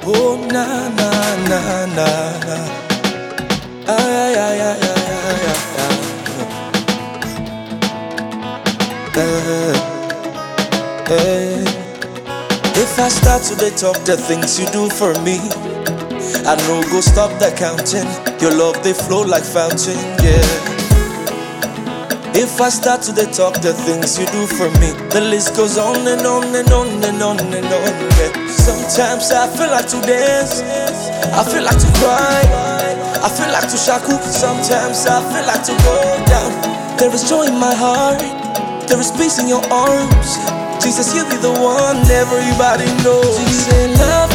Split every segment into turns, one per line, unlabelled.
Oh na na na na na. Ay ay ay ay ay ay ay. Eh, eh. If I start to dey talk the things you do for me, I no go stop the counting. Your love they flow like fountain, yeah. If I start to dey talk the things you do for me, the list goes on and on and on and on and on. Yeah. Sometimes I feel like to dance, I feel like to cry, I feel like to shaku. Sometimes I feel like to go down. There is joy in my heart, there is peace in your arms. Jesus, you be the one everybody knows. You say love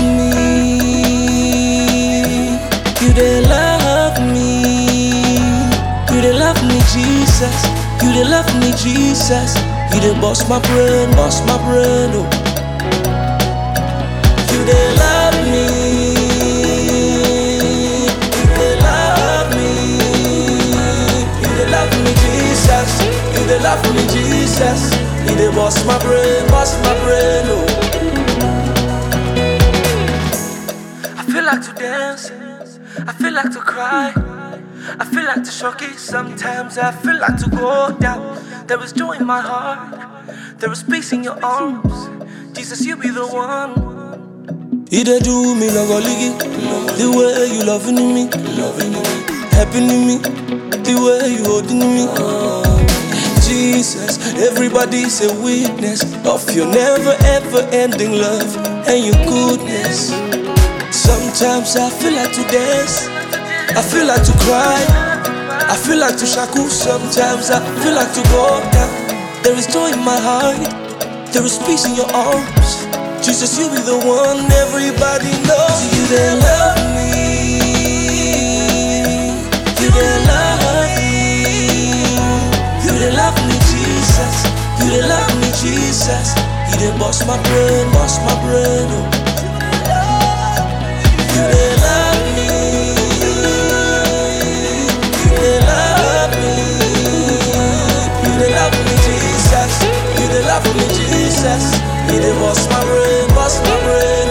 me, you they love me, you they love me, Jesus. You they love me, Jesus. You they bust my brain, bust my brain, oh. You they love me. You they love me. You they love me, Jesus. You they love me, Jesus. You they bust my brain, bust my brain, oh. I feel like to dance. I feel like to cry. I feel like to shock it sometimes. I feel like to go down. There is joy in my heart. There is peace in your arms. Jesus, you be the one. You dey do me like a liggy. The way you loving me, loving me, happy me, the way you holding me. Jesus, everybody's a witness of your never ever ending love and your goodness. Sometimes I feel like to dance. I feel like to cry. I feel like to shaku. Sometimes I feel like to go down. There is joy in my heart. There is peace in your arms. Jesus, you be the one everybody knows. You they love me. You they love me. You they love me, Jesus. You they love me, Jesus. You they bust my brain, bust my brain. Oh. You they love me. You they love me. You they love me, Jesus. You they love me, Jesus. You they bust my brain, bust my brain.